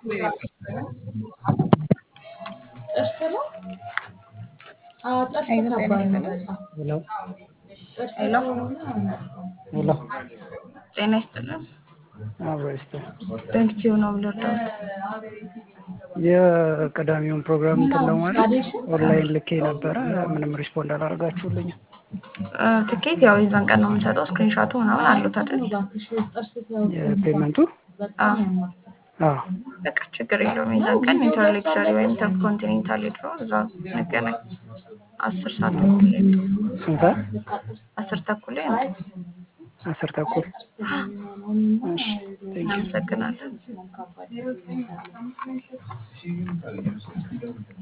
ጥርስ ነው? አዎ ጥርስ ሄሎ ጤና ከባድ ነው ይስጥልን። በጣም። ሄሎ ጥርስ ሄሎ ስለሆነ ሄሎ ጤና ይስጥልን። አብሮ ይስጥ በንኪቲው ነው ብሎዳት የቀዳሚውን ፕሮግራም እንትን ለማለት ኦንላይን ልኬ ነበረ። ምንም ሪስፖንድ አላደርጋችሁልኝም። ትኬት ያው የዛን ቀን ነው የምንሰጠው። ስክሪንሻቱ ምናምን አሉት አይደል? የፔመንቱ አዎ አዎ በቃ ችግር የለውም። የዛን ቀን ኢንተርሌክቸሪ ወይም ኢንተርኮንቲኔንታል ሄድሮ እዛ እንገናኝ። አስር ሰዓት ተኩል ላይ ነው። ስንት ሰዓት? አስር ተኩል ላይ ነው። አስር ተኩል እሺ ቴንክ ዩ እናመሰግናለን።